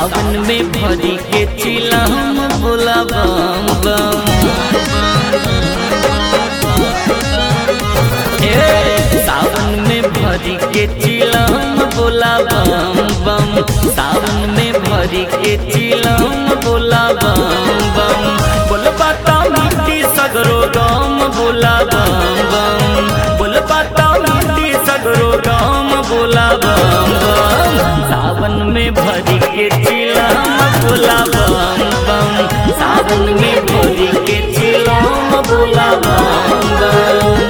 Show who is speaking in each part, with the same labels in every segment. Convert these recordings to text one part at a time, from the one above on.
Speaker 1: सावन में भरी के चिलम बोला बम बम ए, सावन में भरी के चिलम बोला बम बम सावन में भरी के चिलम बोला बम बम बोल बाता मिट्टी सगरो गम बोला बम बम बोल बाता मिट्टी सगरो गम बोला बम बम सावन में भरी के चिलम बोला बम बम सावन में भरी के चिलम बोला बम बम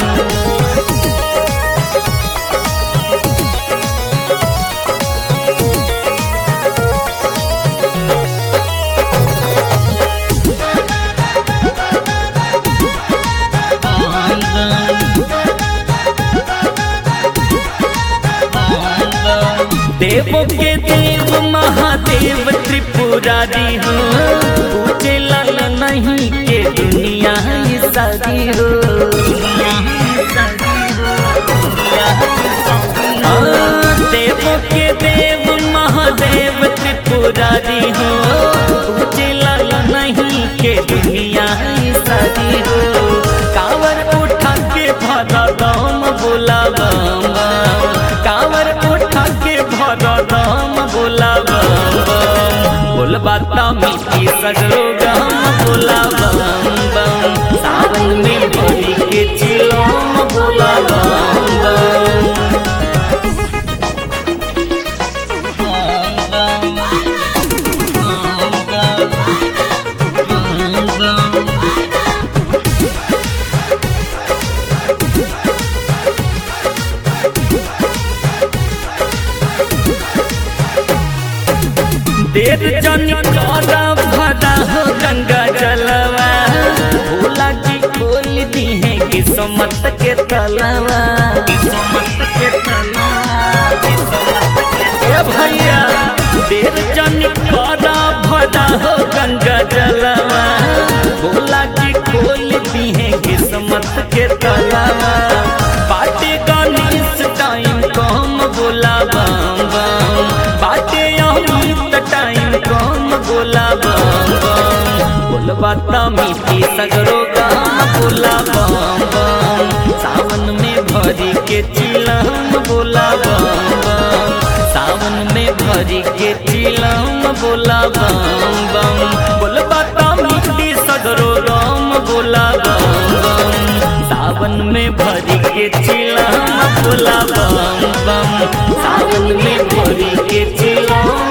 Speaker 1: देव के देव महादेव त्रिपुरारी हो पूजे लाल नहीं के दुनिया ही सारी हो हाँ, देव के देव महादेव त्रिपुरारी हो पूजे लाल नहीं के दुनिया ही सारी हो कावर उठा के भरा दम बोला बम बम कावर उठा के भरा दम बोला बम बम बोल बाता मीठी सगरो गम बोला बम बम सावन में भरी के चिलम बोला बम बम देर जनी करा भरा हो गंगा जलवा भोला जी खोल दी है किस्मत के तलवा किस्मत के तलवा ए भैया देर जनी करा भरा हो गंगा जलवा भोला जी खोल दी है किस्मत के तलवा बाटे गणेश टाइम कम बोला बम बम बाटे अमित टाइम कम बोला बम बम बोल बाता मीठी सगरो गाम बोला बम बम सावन में भरी के चिलम बोला बम बम सावन में भरी के चिलम बोला बम बम बोल बाता मीठी सगरो राम बोला बम बम सावन में भरी के चिलम बोला बम बम सावन में भरी के चिलम